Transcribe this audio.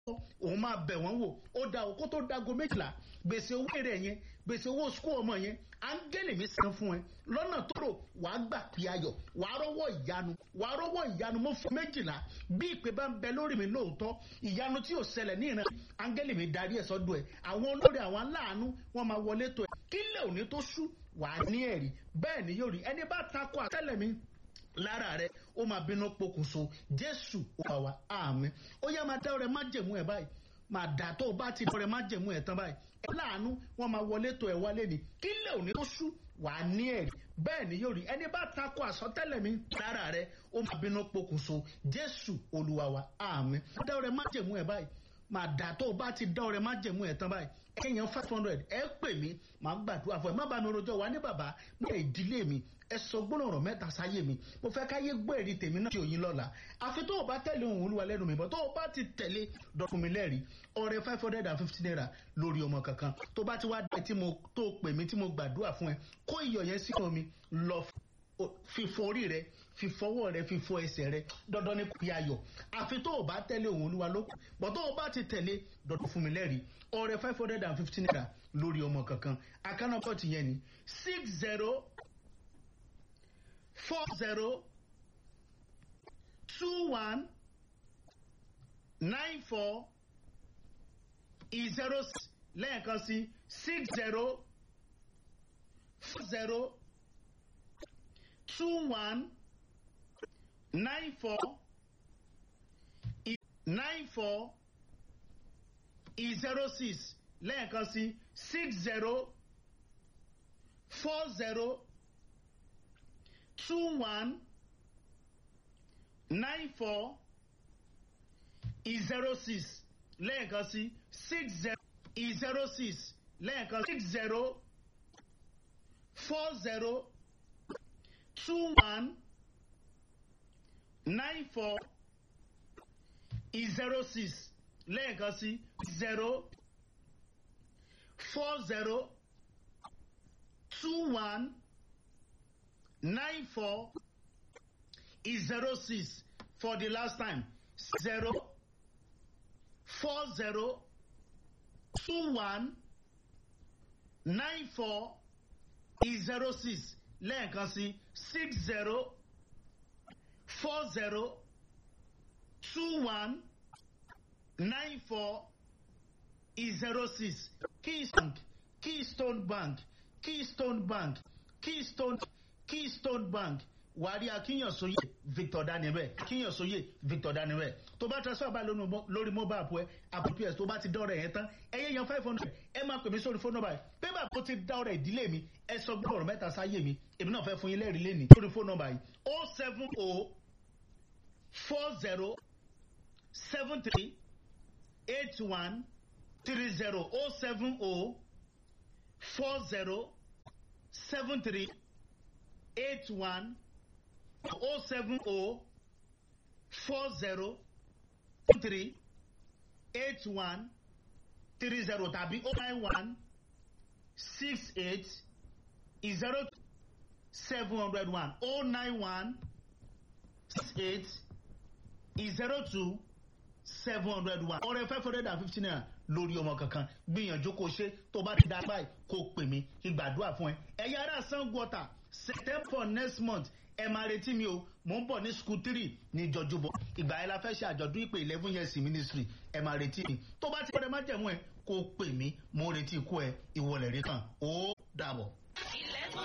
òun máa bẹ̀ wọ́n wò ó da òkú tó dago méjìlá gbèsè owó èrè yẹn gbèsè owó sukú ọmọ yẹn áńgẹ́lì mi san fún ẹ lọ́nà tó rò wàá gbà pé ayọ̀ wàá rọ́wọ́ ìyanu wàá rọ́wọ́ ìyanu mo fún méjìlá bí ìpè bá ń bẹ lórí mi lóòótọ́ ìyanu tí ò ṣẹlẹ̀ ní ìran áńgẹ́lì mi darí ẹ̀ sọ́dọ̀ ẹ̀ àwọn olórí àwọn aláàánú wọ́n máa wọlé tó ẹ̀ kílẹ̀ òní tó ṣú wàá ní ẹ̀rí bẹ́ẹ̀ ni yóò rí ẹni bá takò àtẹ́lẹ̀ mi lára rẹ ó máa bínú pokùnso jésù wà wá àmì ó yá máa dá ọrẹ má jẹmú ẹ báyìí máa dà tó o bá ti dá ọrẹ má jẹmú ẹ tán báyìí ẹ láàánú wọn máa wọlé tó ẹ wálé ni kílẹ̀ òní tó ṣú wà á ní ẹ̀rí bẹ́ẹ̀ ni yóò rí ẹni bá takò àsọtẹ́lẹ̀ mi lára rẹ ó máa bínú pokùnso jésù olúwa wa àmì dá ọrẹ má jẹmú ẹ báyìí máa dà tó o bá ti dá ọrẹ má jẹmú ẹ tán báyìí ẹyàn five hundred ẹ pè mí màá gbàdúrà fún ẹ má bá mi rojọ́ wá ní bàbá ní ìdílé mi ẹ sọ gbólóhùn mẹ́ta sáyé mi mo fẹ́ káyé gbọ́ èrè tèmi náà tí òyìn lọ́la àfi tó o bá tẹ̀lé ohun olúwa lẹ́nu mi bọ́ tó o bá ti tẹ̀lé dọ̀kun mi lẹ́rìí ọrẹ five hundred and fifty naira lórí ọmọ kankan tó bá ti wá dé tí mo tó pè mí tí mo gbàdúrà fún ẹ kó iyọ̀ yẹn sínú mi lọ fífọ orí rẹ fífọwọ́ rẹ fífọ ẹsẹ̀ rẹ dandan ni kò yá yọ àfi tó o bá tẹ̀lé ohun olúwa lókun bọ́ tó o bá ti tẹ̀lé dandan fún mi lẹ́rìí ọrẹ five hundred and fifty naira lórí ọmọ kankan àkànnàkọ́ ti yẹn ni six zero four zero two one nine four zero lẹ́ẹ̀kan sí six zero four zero two one nine four nine four zero six lẹ́ẹ̀kan sí six zero four zero two one nine four zero six lẹ́ẹ̀kan sí six zero zero six lẹ́ẹ̀kan six zero four zero two one nine four zero six lẹ́ẹ̀kan sí zero four zero two one nine four zero six for the last time zero four zero two one nine four zero six lẹ́ẹ̀kan sí six zero four zero two one nine four zero six keystone keystone bank keystone bank keystone keystone bank wàárí akínyànsóyè victor daniel akínyànsóyè victor daniel tó bá transfer báyìí lórí mobile app ẹ app ps tó bá ti dọ́rẹ̀ yẹn tán ẹ yẹ yan five hundred ẹ máa pè mí sórí fóònù nọ́mbà yìí pépà tó ti dọ́rẹ̀ ìdílé mi ẹ sọ gbọ́dọ̀ mẹ́ta sáyé mi èmi náà fẹ́ fún yín lẹ́rìí lẹ́nìí lórí fóònù nọ́mbà yìí o seven o four zero seven three eight one three zero o seven o four zero seven three eight one o seven o four zero three eight one three zero tàbí o nine one six eight zero seven hundred one o nine one six eight zero two seven hundred one ọrẹ five hundred and fifty naira lórí ọmọ kankan gbìyànjú kó ṣe tó bá ti dá báyìí kó pè mí ìgbàdúrà fún ẹ ẹ̀yà ara sanwó-ọ̀tà september next month ẹ máa retí mi o mò ń bọ̀ ní school three ní jọjúbọ ìgbà yẹn la fẹ́ ṣe àjọ̀dún ìpè eleven years ministry ẹ máa retí mi tó bá ti pẹ́ ẹ má jẹ̀mú ẹ kó pè mí mo retí ikú ẹ ìwọlẹ̀ rí kan ó dàbọ̀.